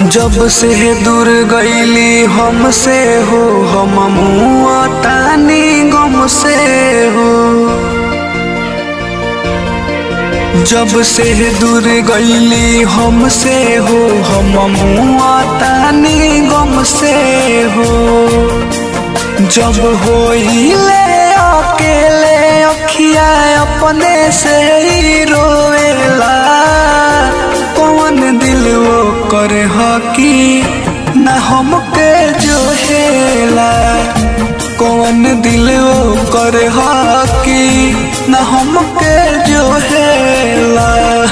जब से दूर गईली हमसे हो हम मुआ तानी गम से हो जब से दूर गईली हमसे हो हम मुआ तानी गम से हो जब होइले अकेले अखिया अपने से ही रोएला कौन दिल वो करे हकी न हमके जो हेला कौन दिल वो करे हकी न हमके जो हेला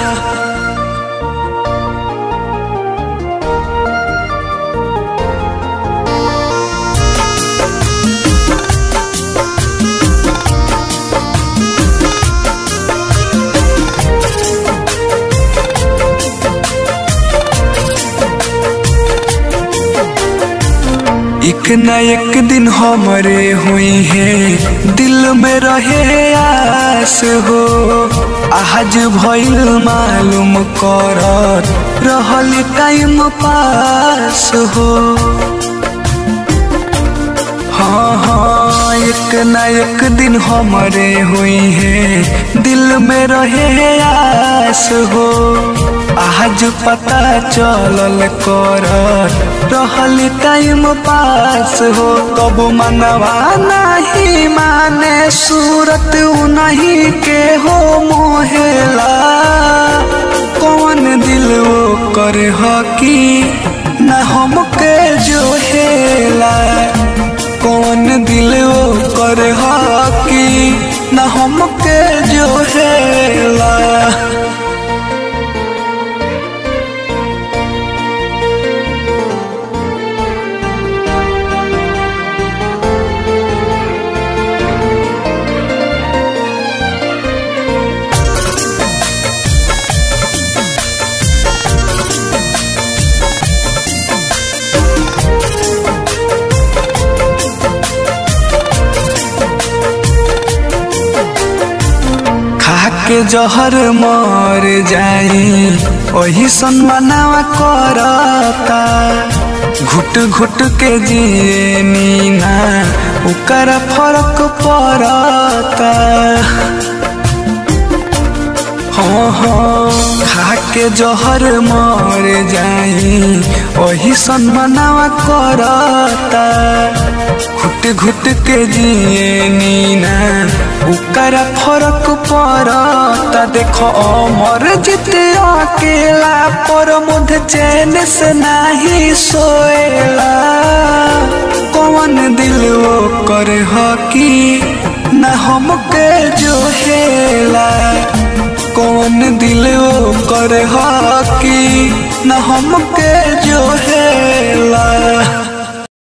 एक न एक दिन हमरे हुई है दिल में रहे आस हो आज भइल मालूम कर रहल टाइम पास हो हाँ हाँ एक न एक दिन हमरे हुई है दिल में रहे आस हो आज पता चलल कर रहल टाइम पास हो कब मनवा नहीं माने सूरत नहीं के हो मोहेला कौन दिल वो कर हकी न हमके जो हेला कौन दिल वो कर हकी न हमके जो हेला के जहर मर जाई वही सनमनावा करता घुट घुट के जिए नीना उकर फर्क पड़ता हाँ हाँ खा के जहर मर जाई वही सनमनावा करता घुट घुट के जिए नीना उकर फरक पड़ता देखो अमर जित अकेला पर मुध चैन से नहीं सोएला कौन दिल वो कर हकी न हमके जो हेला कौन दिल वो कर हकी न हमके जो हेला